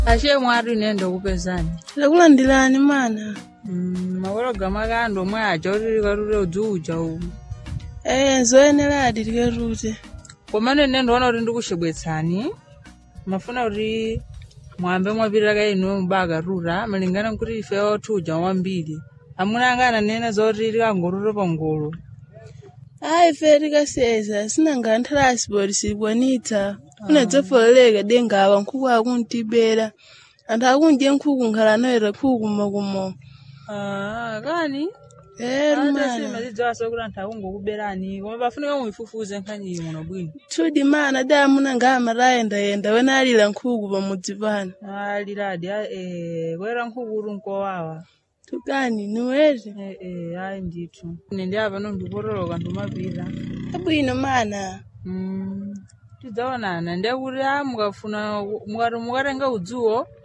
ashe mwari nende kupezani ndakulandirani mana Mm, makolo gama kando mwe aja kuti karute udzuuja umu ee nzoyeneradi tikerute koma nene ndiona kuti ndikuxebwetsani mafuna kuti mwambe mwapitira ka inu mubaka rura malingana nkuti ife othuja wambiri amuna anga ananena zoti tikangorura pangolo ayi fe tikaseza sinanga nthalasipoti sikwanitsa unadzafololeka dengawa nkhuku akuntibera anthu akunje nkhuku nkhala anoyera nkhuku kumokumo Ah, kani ee rumana simazidziwaso kuti anthu akungokuberani koma pafunika muifufuze nkhaniyi muno bwino tudi mana da amuna ngama tayendayenda wena alira nkhuku pamudzi pano aliradi kwera nkhuku nkowawa tukani niwete Eh, eh, ayi ndithu ine ndi apa nondipotoloka ndimapita abwino mana Mm, tidzaonana ndiye kuti a mukafuna mukati mukatenga udzuwo